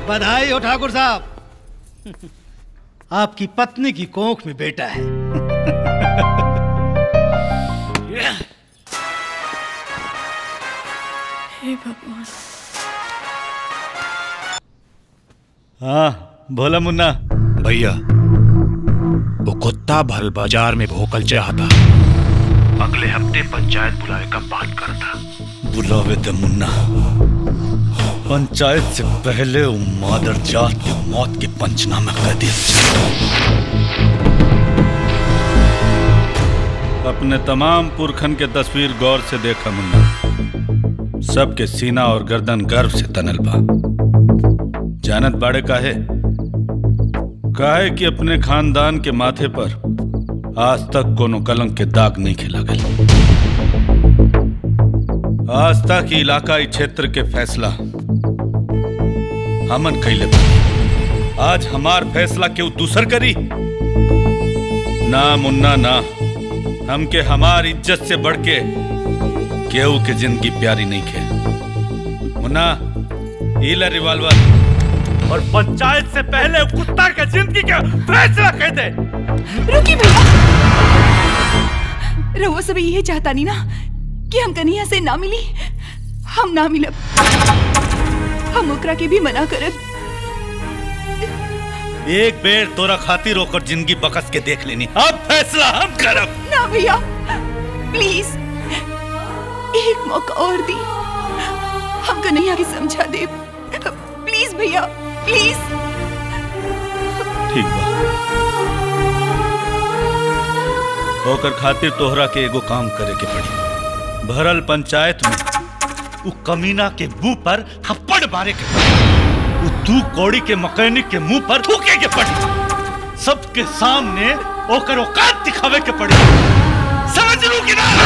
बधाई हो ठाकुर साहब आपकी पत्नी की कोख में बेटा है हे भगवान हाँ भोला मुन्ना भैया वो कुत्ता भल बाजार में भोकल चाहता अगले हफ्ते पंचायत बुलाए का बात करता बुलावे दे मुन्ना पंचायत से पहले वो मादर जात के मौत के पंचनामा कर दिया अपने तमाम पुरखन के तस्वीर गौर से देखा मुन्ना सबके सीना और गर्दन गर्व से तनल बा जानत बाड़े काहे काहे कि अपने खानदान के माथे पर आज तक कोनो कलंक के दाग नहीं खिला गया आज तक ही इलाकाई क्षेत्र के फैसला हमन कैले बा। आज हमार फैसला क्यों दूसर करी ना मुन्ना ना हमके हमार इज्जत से बढ़ के केहू के जिंदगी प्यारी नहीं खे मुन्ना ईला रिवाल्वर और पंचायत से पहले कुत्ता के जिंदगी का फैसला कह दे रुकी भैया रहुआ सब ये चाहता नहीं ना कि हम कन्हैया से ना मिली हम ना मिलब हम ओकरा के भी मना करब एक बेर तोरा खातिर होकर जिंदगी बकस के देख लेनी अब फैसला हम करब ना भैया प्लीज एक मौका और दी हम कन्हैया के समझा दे प्लीज भैया प्लीज ठीक बा ओकर खातिर तोहरा के एगो काम करे के पड़ी भरल पंचायत में उ कमीना के मुंह पर थप्पड़ मारे के पड़ी उ दू कौड़ी के मैकेनिक के मुंह पर थूके के पड़ी सबके सामने ओकर औकात दिखावे के पड़ी समझ लू कि ना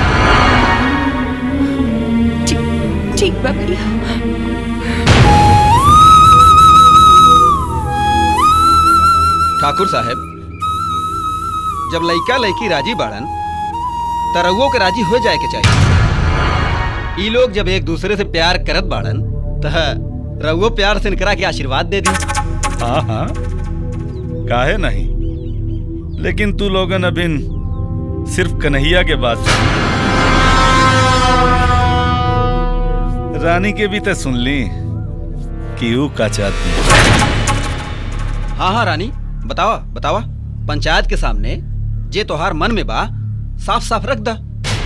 ठीक बा भैया ठाकुर साहब जब लइका लड़की राजी बाड़न त रउओ के राजी हो जाए के चाहिए ई लोग जब एक दूसरे से प्यार करत बाड़न त रउओ प्यार से इनकरा के आशीर्वाद दे दी हाँ हाँ काहे नहीं लेकिन तू लोगन अबिन सिर्फ कन्हैया के बात सुन रानी के भी तो सुन ली कि ऊ का चाहती हाँ हाँ रानी बतावा बतावा पंचायत के सामने जे तोहार मन में बा साफ साफ रख दा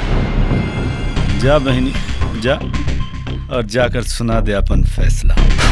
जा बहनी जा और जाकर सुना दे अपन फैसला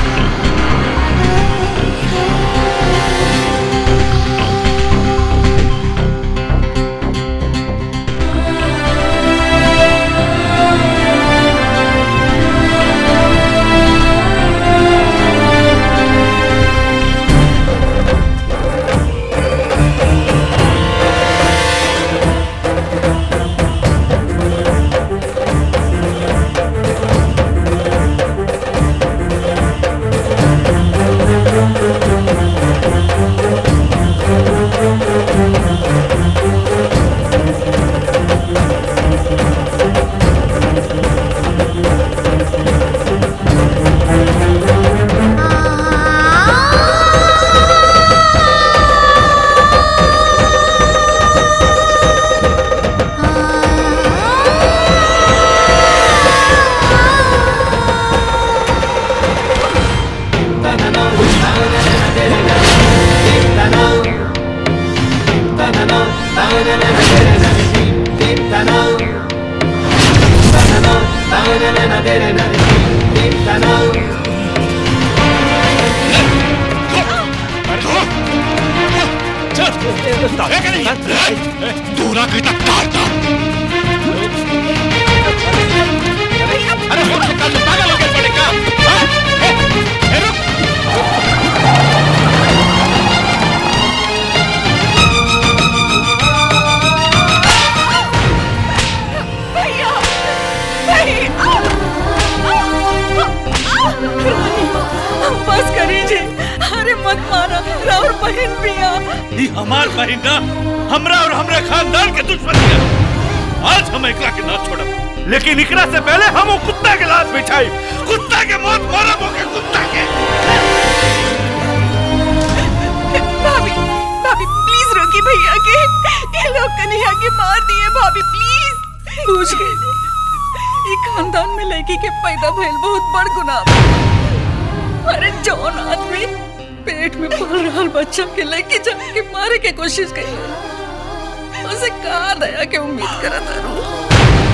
दूरा कहता काटता अरे पागल हो गए पड़ेगा भैया भैया बस करीजिए अरे मत मारा राउर बहन पिया ये हमार बहन ना हमरा और हमरे खानदान के दुश्मन है आज हम एकला के ना छोड़ब लेकिन इकरा से पहले हम वो कुत्ता के लात बिछाई कुत्ता के मौत मारब ओके कुत्ता के बुझ गई ई खानदान में लड़की के पैदा भइल बहुत बड़ गुनाह बा। अरे जौन आदमी पेट में पल रहल बच्चा के लेके जाके मारे के कोशिश करी उसे का दया के उम्मीद करत रू